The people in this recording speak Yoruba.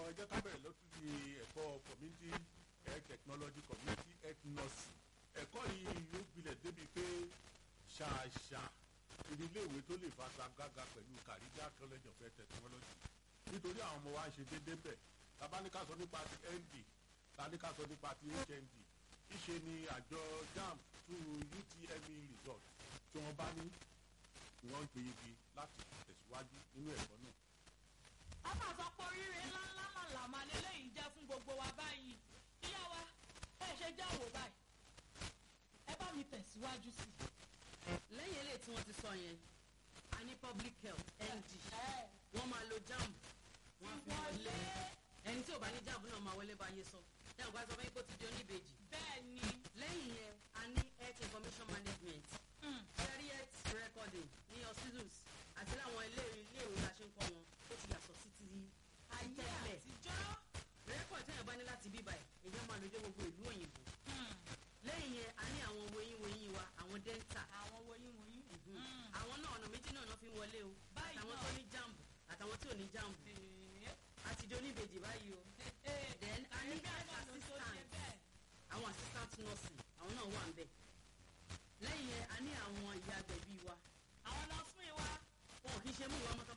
ẹ jẹ́ ká bẹ̀rẹ̀ lọ́tún di ẹ̀kọ́ community health technology community health nursing ẹ̀kọ́ yìí yóò gbilẹ̀ débi pé ṣàṣà iléèwé tó lè fagagbága pẹ̀lú Kariga college of health technology nítorí àwọn ọmọ wa ń ṣe déédéé bẹ̀ tabaníkà sọ nípa ti nd tabaníkà sọ nípa ti hnd ìṣe ni àjọ jamb through utme result tí wọ́n bá ní ni wọ́n ń gbé igi láti tẹ̀síwájú nínú ẹ̀kọ́ náà. a máa sọ pé oríire ńláńlá màlà máa lélẹ́yìí jẹ́ fún gbogbo wa báyìí ìyá wa ẹ ṣe jẹ́ àwò báyìí ẹ bá mi tẹ̀síwájú sí i. lẹ́yìn eléyìí tí wọ́n ti sọ yẹn a ní public health nd ẹ wọ́n máa lo jamb wọ́n á fi wọlé wọlé ẹni tí ò bá ní jamb náà máa wọlé bá yé sọ dáhùn bá sọ fún yín kó ti di oníbejì bẹ́ẹ̀ ni lẹ́yìn yẹn a ní health information management mm, cherry health recording ní hospitals àti láwọn ilé iléèwé la ṣe ń kọ́ wọn ó ti yàtọ̀ sí ti ayé tẹ́lẹ̀ àtijọ́ rẹ́kọ̀d tẹ́yìn bá ní láti bíbá ẹ̀ èyí máa lójú gbogbo ìlú òyìnbó mm, lẹ́yìn yẹn a ní àwọn woyin woyin wa àwọn dental àwọn woyin woyin. Mm. àwọn náà ọ̀nà méjì náà fi ń wọlé o Báyìí àtàwọn náà. tó ní jamb àtàwọn tí ò ní jamb Ee, àti di oníbejì báyìí o ee, Then a ní ẹ̀yin bẹ́ẹ̀ náà ló tó ṣe assistant. bẹ́ẹ̀. àwọn assistant nursing àwọn náà wà ń bẹ̀ lẹ́yìn yẹn a ní àwọn ìyá agbẹ̀bí wa àwọn nọ́ọ̀sì wa wọn ò kí ń ṣe mú ìwà ọmọ